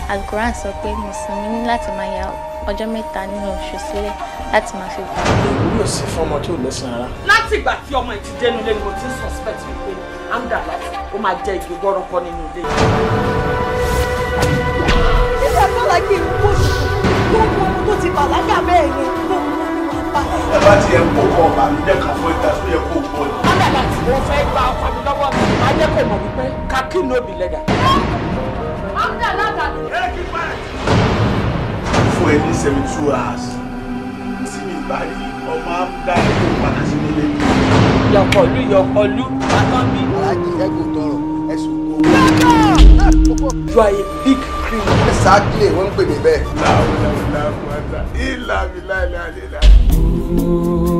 Al-Quran sọ pé mùsùlùmí ní láti máa ya ọjọ́ mẹ́ta nínú oṣù sílẹ̀ láti máa fi gbà. èmi ò sí fún ọmọ tí ò lẹ́sìn rárá. láti ìgbà tí ọmọ yìí ti dénú ilé ni mo ti ń suspect wípé amda láti ó máa jẹ igi wọ́rọ́kọ́ nínú ilé yìí. Nígbà tó la kí n kó tó mú ọmọ tó ti bàlágà bẹ́ẹ̀ yẹn ló mú ọmọ wa bá. ẹ bá ti ẹ kó kọ ọba mi jẹ kàn fún ìta tó yẹ kó gbọ́ ni. amda láti mo fẹ́ gba ọkọ mi lọ́wọ́ mi máa jẹ́ kó mọ̀ wípé kakí no be leather. amda láti. fún ẹ ní seventy two hours tí mi bá rí ọmọ amúdá ẹ tó padà sí nílé mi. yọkọlú yọkọlú bàtọ́ mi. aláàjì ẹgùn tọrọ ẹsùn kó. you are a big criminal. exactly wọ́n ń pè mí bẹ́ẹ̀. láwọn ọ̀nà ìlànà ìlànà ìlànà ìlànà.